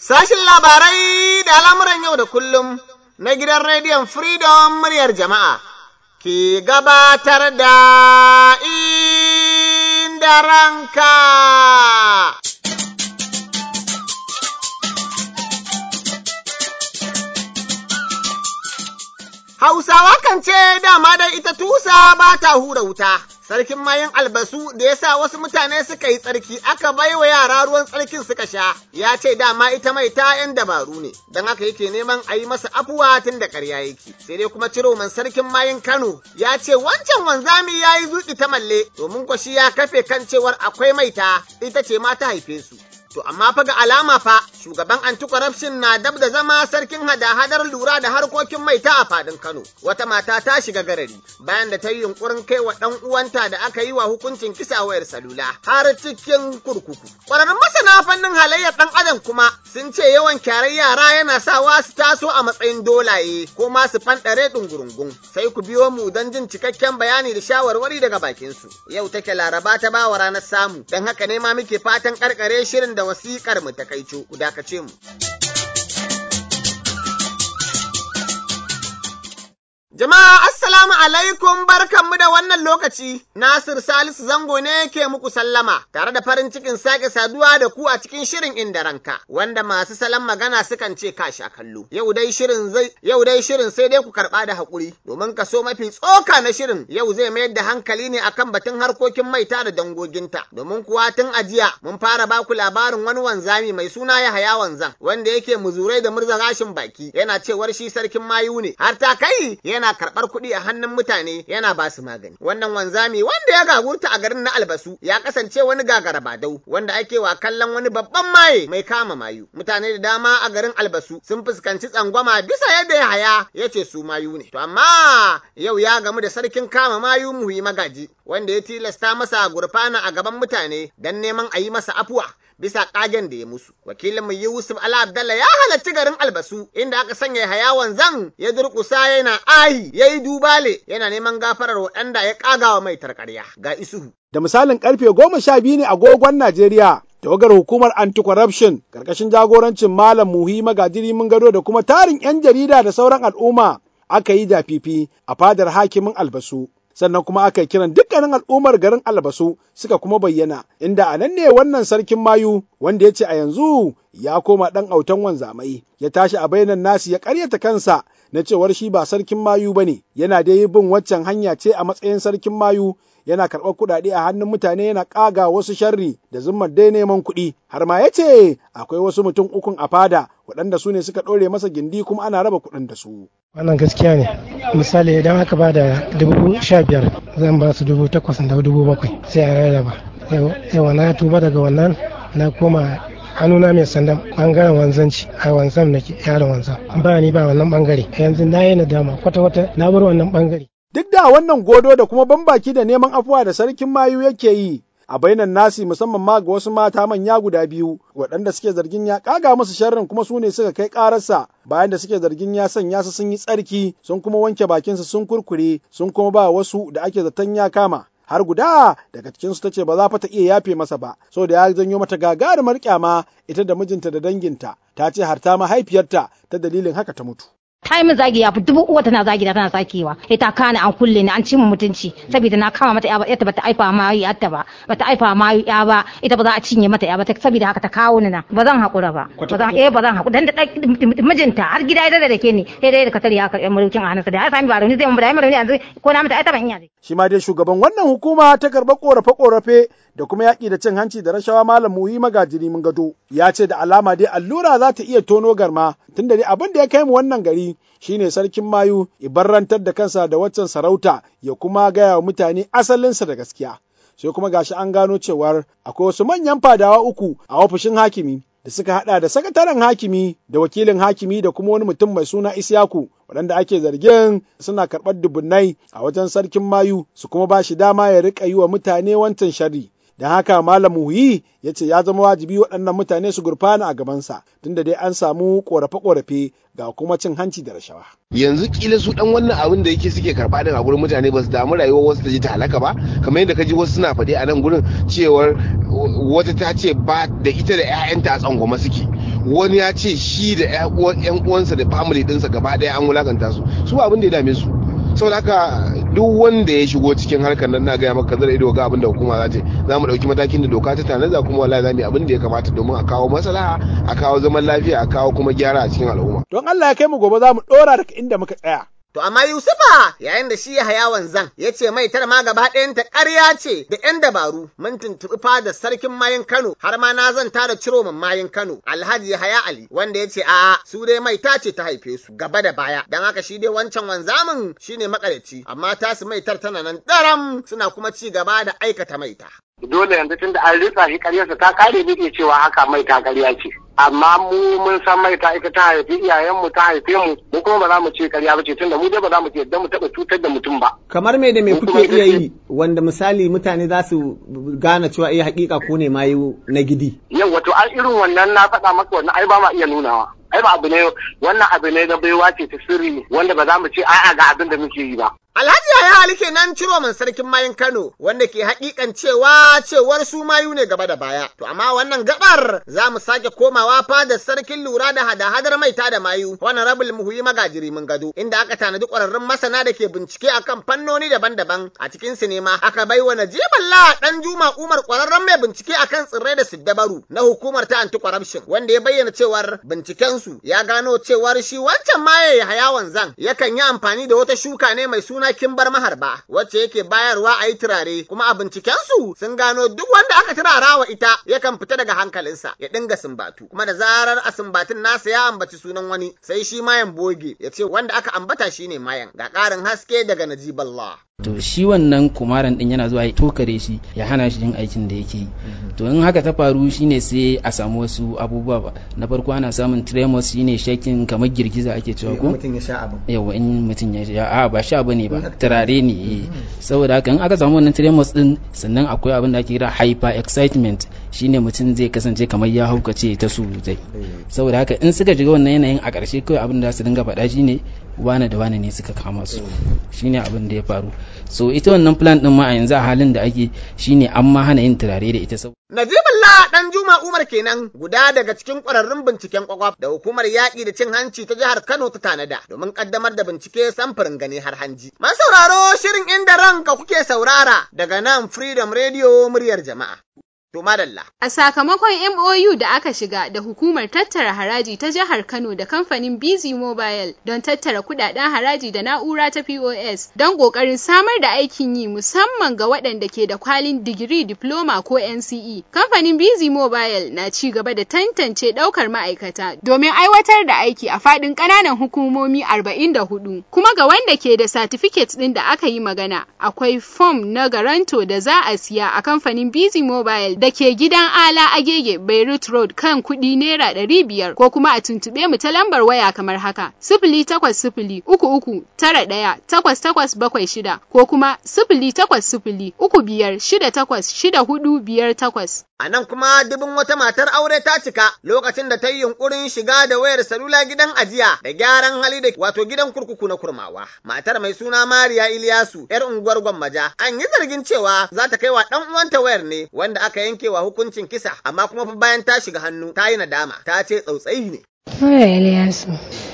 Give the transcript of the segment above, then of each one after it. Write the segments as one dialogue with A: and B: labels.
A: Sashin labarai da al'amuran yau da kullum na gidan rediyon Freedom muryar jama'a ke gabatar da inda ranka. Hausawa kan ce dama dai ita tusa ba ta hura wuta. Sarkin mayin albasu da ya sa wasu mutane suka yi tsarki aka bai wa yara ruwan tsarkin suka sha, ya ce dama ita mai ta ‘yan dabaru ne, don haka yake neman a yi masa afuwa tun da ƙarya yake. Sai dai kuma ciroman sarkin mayin Kano ya ce wancan wanzami ya yi zuƙi ta malle domin kwashi ya kafe kan cewar akwai maita ita ce ma ta haife su. To amma fa ga alama fa shugaban anti-corruption na dab da zama sarkin hada-hadar lura da harkokin maita a fadin Kano. Wata mata ta shiga garari bayan da ta yi yunkurin kai wa ɗan uwanta da aka yi wa hukuncin kisa wayar salula har cikin kurkuku. Ƙwararrun masana fannin halayyar ɗan adam kuma sun ce yawan kyarar yara yana sawa su taso a matsayin dolaye ko ma su fanɗare ɗungurungun. Sai ku biyo mu don jin cikakken bayani da shawarwari daga bakinsu. Yau take laraba ta bawa ranar samu, don haka ne ma muke fatan ƙarƙare shirin da da wasiƙar mu ta kaico ku dakace mu. Jama'a assalamu alaikum barkanmu da wannan lokaci Nasir Salisu Zango ne ke muku sallama tare da farin cikin sake saduwa da ku a cikin shirin inda ranka wanda masu salon magana sukan ce ka sha kallo yau dai shirin zai yau dai shirin sai dai ku karɓa da haƙuri domin kaso mafi tsoka na shirin yau zai mayar da hankali ne akan batun harkokin maita da dangoginta domin kuwa tun ajiya mun fara ba ku labarin wani wanzami mai suna Yahaya wanzan wanda yake muzurai da murza gashin baki yana cewar shi sarkin mayu ne har ta kai yana yana karɓar kuɗi a hannun mutane yana ba su magani. Wannan wanzami wanda ya gagurta a garin na albasu ya kasance wani gagara badau wanda ake wa kallon wani babban maye mai kama mayu. Mutane da dama a garin albasu sun fuskanci tsangwama bisa yadda ya haya ya ce su mayu ne. To amma yau ya gamu da sarkin kama mayu muhi magaji wanda ya tilasta masa gurfana a gaban mutane don neman a yi masa afuwa. bisa kagen da ya musu. Wakilin mu Yusuf Ala Abdallah ya halarci garin Albasu inda aka sanya hayawan zan ya durƙusa yana ahi ya yi dubale yana neman gafarar waɗanda ya ƙagawa mai tarƙarya ga isuhu.
B: Da misalin karfe goma sha biyu ne agogon Najeriya tawagar hukumar anti-corruption karkashin jagorancin Malam Muhi Magajiri mun gado da kuma tarin 'yan jarida da sauran al'umma aka yi dafifi a fadar hakimin Albasu. sannan kuma aka yi kiran dukkanin al'ummar garin albasu suka kuma bayyana inda a nan ne wannan sarkin mayu wanda ya ce a yanzu ya koma ɗan autan wanzamai ya tashi a bainan nasi ya karyata kansa na cewar shi ba sarkin mayu ba ne yana da yi bin waccan hanya ce a matsayin sarkin mayu yana karɓar kuɗaɗe a hannun mutane yana ƙaga wasu sharri da zummar dai neman kuɗi har ma ya ce akwai wasu mutum ukun a fada waɗanda su ne suka ɗore masa gindi kuma ana raba kuɗin da su.
C: wannan gaskiya ne misali idan aka ba da dubu sha biyar zan ba su dubu takwas da dubu bakwai sai a rarraba yawa na tuba daga wannan na koma hannuna mai sandan bangaren wanzanci a wanzan na yaron wanzan ba ni ba wannan bangare yanzu na yi nadama kwata-kwata na bar wannan bangare
B: duk da wannan godo da kuma bambaki da neman afuwa da sarkin mayu yake yi a bainan nasi musamman ma ga wasu mata manya guda biyu waɗanda suke zargin ya ƙaga musu sharrin kuma su ne suka kai ƙararsa bayan da suke zargin ya sanya su sun yi tsarki sun kuma wanke bakinsu sun kurkure sun kuma ba wasu da ake zaton ya kama har guda daga cikinsu ta ce ba za fa ta iya yafe masa ba saboda ya janyo mata gagarumar kyama ita da mijinta da danginta ta ce har ta mahaifiyarta ta dalilin haka ta mutu
D: ta yi min zagi ya fi dubu uwa tana zagi da tana sakewa sai ta kana an kulle ni an ci mu mutunci saboda na kama mata ya ba ita bata aifa ma yarta ba bata aifa ma ya ba ita ba za a cinye mata ya ba saboda haka ta kawo ni na ba zan hakura ba ba zan eh ba zan hakura dan da mijinta har gida ya da ke ni sai dai da ka tare ya karɓi mulkin a hannunsa da ya sami ba rauni zai mun da ya rauni yanzu ko na mata ai ta ban iya
B: shi ma dai shugaban wannan hukuma ta karɓar korafe-korafe da kuma yaƙi da cin hanci da rashawa malam muyi magajiri mun gado ya ce da alama dai allura za ta iya tono garma tunda dai abin da ya kai mu wannan gari shine sarkin mayu ibarrantar da kansa da waccan sarauta ya kuma gaya wa mutane asalinsa da gaskiya sai kuma gashi an gano cewar akwai wasu manyan fadawa uku a ofishin hakimi da suka hada da sakataren hakimi da wakilin hakimi da kuma wani mutum mai suna Isyaku waɗanda ake zargin suna karɓar dubunnai a wajen sarkin mayu su kuma ba shi dama ya riƙa yi wa mutane wancan sharri don haka malam muhi ya ce ya zama wajibi waɗannan mutane su gurfana a gabansa tunda dai an samu ƙorafe-ƙorafe ga kuma cin hanci da rashawa.
E: yanzu kila su dan wannan abin da yake suke karba daga gurin mutane ba su damu rayuwar wasu ta ji ta halaka ba kamar yadda ka ji wasu suna faɗi a nan gurin cewar wata ta ce ba da ita da 'ya'yanta a tsangwama suke wani ya ce shi da yan uwansa da family dinsa gaba daya an wulakanta su su abin da ya dame su saboda haka duk wanda ya shigo cikin harkar nan na gaya maka zara ido ga abin da hukuma za ta za mu dauki matakin da doka ta tanaza kuma wallahi za mu yi abin da ya kamata domin a kawo maslaha a kawo zaman lafiya a kawo kuma gyara a cikin al'umma
B: don Allah ya kai mu gobe za mu dora daga inda muka tsaya
A: To amma Yusufa yayin da shi ya haya wanzan ya ce mai tar ma gaba ɗayanta ƙarya ce da ‘yan dabaru mun tuntuɓi fada sarkin mayin Kano har ma na zanta da ciro min mayin Kano Alhaji Yahaya Ali wanda ya ce a su dai mai ta ce ta haife su gaba da baya dan haka shi dai wancan wanzamin shine makarici amma tasu maitar tana nan daram suna kuma ci gaba da aikata maita.
F: dole yanzu tunda an ritsa shi karyarsa ta kare muke cewa haka mai ta karya ce amma mu mun san mai ta ita ta haifi iyayenmu ta haife mu mu kuma ba za mu ce karya ba ce tunda mu dai ba za mu ce yadda mu taɓa cutar da mutum ba.
G: kamar me da me kuke iya yi wanda misali mutane za su gane cewa iya hakika ko ne mayu na gidi.
F: yau wato an irin wannan na faɗa maka wannan ai ba ma iya nunawa. ai ba abu ne wannan abu ne na baiwa ce ta sirri wanda ba za mu ce a'a ga abin da muke yi ba.
A: Alhaji Yahya Ali kenan ciro man sarkin mayin Kano wanda ke hakikan cewa cewar su mayu ne gaba da baya. To amma wannan gabar za mu sake komawa fadar sarkin lura da hada-hadar maita da mayu wannan rabul muhuyi magajiri mun gado inda aka tanadi ƙwararrun masana da ke bincike akan fannoni daban-daban a cikin sinema aka bai wa Najibullah dan Juma Umar ƙwararren mai bincike akan tsirrai da siddabaru na hukumar ta anti corruption wanda ya bayyana cewar binciken su ya gano cewar shi wancan maye Yahaya wanzan yakan yi amfani da wata shuka ne mai suna suna kimbar maharba wacce yake bayarwa a yi turare kuma a bincikensu sun gano duk wanda aka turara wa ita yakan fita daga hankalinsa ya dinga sumbatu kuma da zarar a sumbatun nasa ya ambaci sunan wani sai shi mayan boge ya ce wanda aka ambata shine mayan ga ƙarin haske daga najiballah
H: to shi wannan kumaran din yana zuwa ya tokare shi ya hana shi yin aikin da yake yi to in haka ta faru shine sai a samu wasu abubuwa ba na farko ana samun tremors shine shakin kamar girgiza ake cewa ko
G: mutum ya sha abin
H: yawa in mutum ya sha a ba sha bane ba turare ne saboda haka in aka samu wannan tremors din sannan akwai abin da ake kira hyper excitement shine mutum zai kasance kamar ya haukace ta surutai saboda haka in suka shiga wannan yanayin a ƙarshe kawai abin da su dinga faɗa shine wane da wane ne suka kama su shine abin da ya faru so ita wannan plan din ma a yanzu a halin da ake shine an ma hana yin turare da ita saboda
A: Najibullah dan Juma Umar kenan guda daga cikin ƙwararrun binciken kwakwaf da hukumar yaƙi da cin hanci ta jihar Kano ta tanada domin ƙaddamar da bincike samfurin gani har hanji. Man sauraro shirin inda ranka kuke saurara daga nan Freedom Radio muryar jama'a. To madalla.
I: A sakamakon MOU da aka shiga da hukumar tattara haraji ta jihar Kano da kamfanin Busy Mobile don tattara kudaden haraji da na'ura ta POS don kokarin samar da aikin yi musamman ga waɗanda ke da kwalin digiri, diploma ko NCE. Kamfanin Busy Mobile na ci gaba da tantance ɗaukar ma'aikata domin aiwatar da aiki a faɗin ƙananan hukumomi 44. Kuma ga wanda ke da certificate ɗin da aka yi magana, akwai form na garanto da za a siya a kamfanin Busy Mobile da ke gidan Ala Agege Beirut Road kan kuɗi naira ɗari biyar ko kuma a tuntuɓe mu ta lambar waya kamar haka sifili takwas sifili uku uku tara ɗaya takwas takwas bakwai shida ko kuma sifili takwas sifili uku biyar shida takwas shida hudu biyar takwas.
A: A nan kuma dubin wata matar aure ta cika lokacin da ta yi yunkurin shiga da wayar salula gidan ajiya da gyaran hali da wato gidan kurkuku na kurmawa. Matar mai suna Mariya Iliyasu, 'yar unguwar Gwammaja, an yi zargin cewa za ta kai wa ɗan uwanta wayar ne wanda aka yankewa hukuncin kisa, amma kuma fa bayan ta shiga hannu ta yi nadama, ta ce tsautsayi ne.
J: Mara Iliyasu,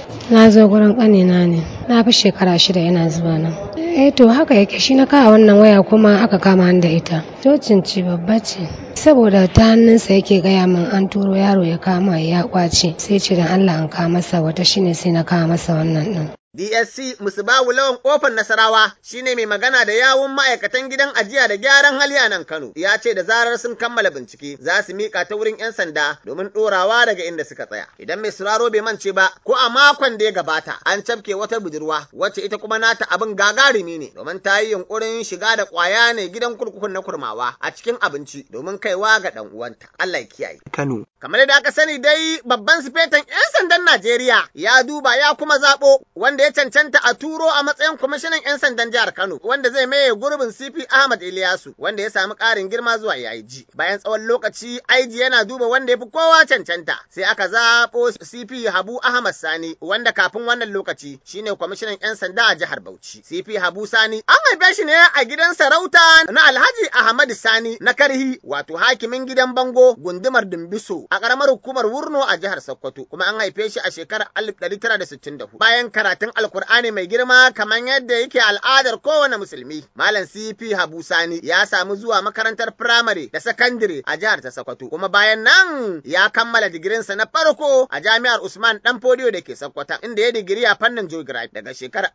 J: na zo gurin ƙanina ne, na fi shekara shida yana zuba nan. Eh to haka yake shi na kawo wannan waya kuma aka kama da ita. Cocin ci babba ce. Saboda ta hannunsa yake gaya min an turo yaro ya kama ya kwace sai ce da Allah an kama masa wata shine sai na kawo masa wannan din.
A: DSC Musubawu Lawan Kofar Nasarawa shine mai magana da yawun ma'aikatan gidan ajiya da gyaran hali a nan Kano. Ya ce da zarar sun kammala bincike za su mika ta wurin 'yan sanda domin ɗorawa daga inda suka tsaya. Idan mai sauraro bai mance ba ko a makon da ya gabata an cafke wata budurwa wacce ita kuma nata abin gagarumi ne domin ta yi yunkurin shiga da ƙwaya ne gidan kurkukun na kurmawa a cikin abinci domin kaiwa ga ɗan uwanta. Allah ya kiyaye.
G: Kano.
A: Kamar da aka sani dai babban sifetan 'yan sandan Najeriya ya duba ya kuma zaɓo wanda wanda ya cancanta a turo a matsayin kwamishinan 'yan sandan jihar Kano wanda zai maye gurbin CP Ahmad Iliyasu wanda ya samu ƙarin girma zuwa IG. Bayan tsawon lokaci IG yana duba wanda ya fi kowa cancanta sai aka zaɓo CP Habu Ahmad Sani wanda kafin wannan lokaci shine kwamishinan 'yan sanda a jihar Bauchi. CP Habu Sani an haife shi ne a gidan sarauta na Alhaji Ahmad Sani na Karhi wato hakimin gidan Bango gundumar Dumbiso a ƙaramar hukumar Wurno a jihar Sokoto kuma an haife shi a shekarar 1964 bayan karatun Alkur'ani mai girma kamar yadda yake al'adar kowane musulmi. Malam CP Habu Sani ya samu zuwa makarantar firamare da sakandire a jihar ta Sokoto kuma bayan nan ya kammala digirinsa na farko a jami'ar Usman Dan Fodiyo da ke Sokoto inda ya digiri a fannin geography daga shekarar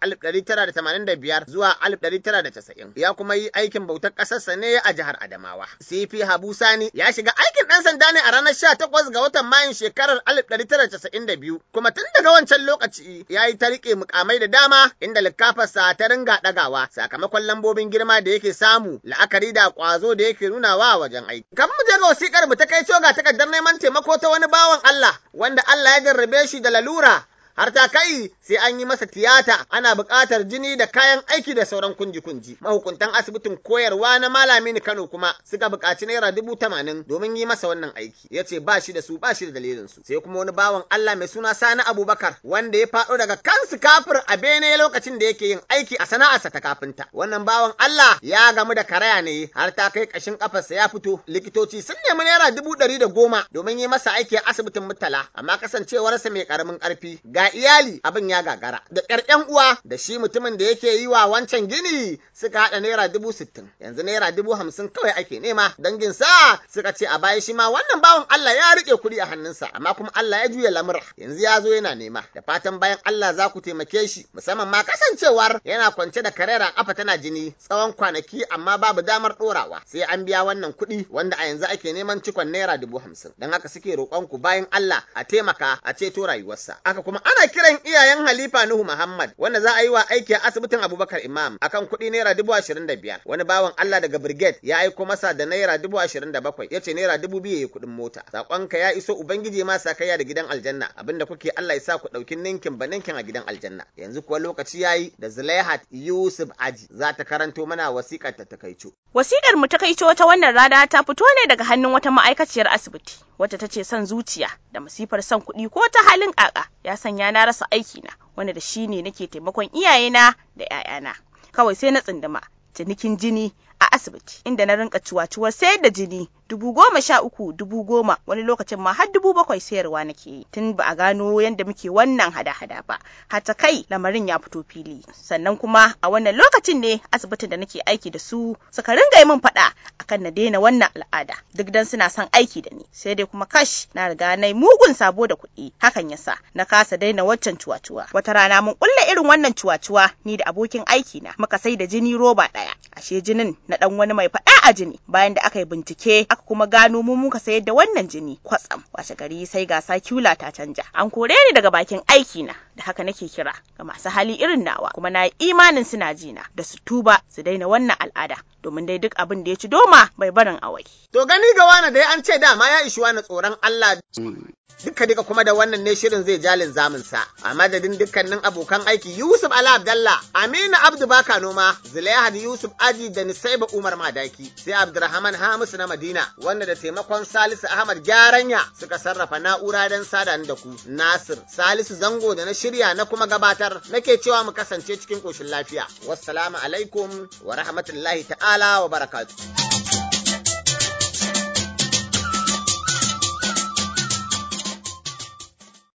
A: 1985 zuwa 1990 ya kuma yi aikin bautar ƙasarsa ne a jihar Adamawa. CP Habu Sani ya shiga aikin ɗan sanda ne a ranar 18 ga watan Mayun shekarar 1992 kuma tun daga wancan lokaci ya yi ta riƙe mukamai da dama inda likafarsa ta ringa ɗagawa sakamakon lambobin girma da yake samu la'akari da ƙwazo da yake nunawa wajen aiki. Kan mu je ga wasiƙar mu ta kai ga takardar neman taimako ta wani bawan Allah wanda Allah ya jarrabe shi da lalura har ta kai sai an yi masa tiyata ana buƙatar jini da kayan aiki da sauran kunji-kunji. Mahukuntan asibitin koyarwa na Malami Kano kuma suka buƙaci naira dubu tamanin domin yi masa wannan aiki. Ya ce ba shi da su ba shi da dalilin su. Sai kuma wani bawan Allah mai suna Sani Abubakar wanda ya faɗo daga kansu kafir a bene lokacin da yake yin aiki a sana'arsa ta kafinta. Wannan bawan Allah ya gamu da karaya ne har ta kai ƙashin ƙafarsa ya fito. Likitoci sun nemi naira dubu ɗari da goma domin yi masa aiki a asibitin Murtala amma kasancewarsa mai ƙaramin ƙarfi ga iyali abin ya gagara da ƙyar ƴan uwa da shi mutumin da yake yi wa wancan gini suka haɗa naira dubu sittin yanzu naira dubu hamsin kawai ake nema dangin sa suka ce a baya shi ma wannan bawan Allah ya riƙe kuɗi a hannunsa amma kuma Allah ya juya lamura yanzu ya zo yana nema da fatan bayan Allah za ku taimake shi musamman ma kasancewar yana kwance da karera kafa tana jini tsawon kwanaki amma babu damar ɗorawa sai an biya wannan kuɗi wanda a yanzu ake neman cikon naira dubu hamsin don haka suke roƙon ku bayan Allah a taimaka a ceto rayuwarsa haka kuma ana kiran iyayen Halifa Nuhu Muhammad wanda za a yi wa aiki a asibitin Abubakar Imam akan kuɗi naira dubu ashirin da biyar. Wani bawan Allah daga Brigade ya aiko masa da naira dubu ashirin da bakwai ya ce naira dubu biyu ya kuɗin mota. Saƙonka ya iso Ubangiji ma sa kaiya da gidan aljanna abinda kuke Allah ya sa ku ɗauki ninkin ba ninkin a gidan aljanna. Yanzu kuwa lokaci ya yi da Zulaihat Yusuf Aji za ta karanto mana wasiƙar ta takaico.
K: Wasiƙar mu takaico ta wannan rana ta fito ne daga hannun wata ma'aikaciyar asibiti. wata ta ce son zuciya da masifar son kuɗi ko ta halin ƙaƙa ya sanya na rasa aikina wanda da shi ne nake taimakon iyayena da 'ya'yana kawai sai na tsinduma cinikin jini a asibiti inda na rinka ciwaciwar sayar da jini dubu goma sha uku dubu goma wani lokacin ma har dubu bakwai sayarwa nake yi tun ba a gano yadda muke wannan hada-hada ba hata kai lamarin ya fito fili sannan kuma a wannan lokacin ne asibitin da nake aiki da su suka ringa yi min faɗa akan na daina wannan al'ada duk dan suna son aiki da ni sai dai kuma kash na riga na mugun sabo da kuɗi hakan yasa na kasa daina waccan cuwa-cuwa wata rana mun kulla irin wannan cuwa-cuwa ni da abokin aiki na muka sai da jini roba ɗaya ashe jinin na dan wani mai faɗa a jini bayan da aka yi bincike aka kuma gano mu muka sayar da wannan jini kwatsam washe gari sai gasa kyula ta canja an kore ni daga bakin aiki na da haka nake kira ga masu hali irin nawa kuma na yi imanin suna jina da su tuba su daina wannan al'ada domin dai duk abin da ya ci doma bai barin awai.
A: To gani ga wani dai an ce dama ya ishi wani tsoron Allah duka duka kuma da wannan ne shirin zai jalin zamunsa a madadin dukkanin abokan aiki Yusuf Ala Abdallah Aminu Abdu Baka Noma Zulaihat Yusuf Aji da Nisaiba Umar Madaki sai Abdurrahman Hamisu na Madina wanda da taimakon Salisu Ahmad Gyaranya suka sarrafa na'ura don sada da ku Nasir Salisu Zango da na shirya na kuma gabatar nake cewa mu kasance cikin koshin lafiya wassalamu alaikum wa rahmatullahi ta'ala wa barakatuh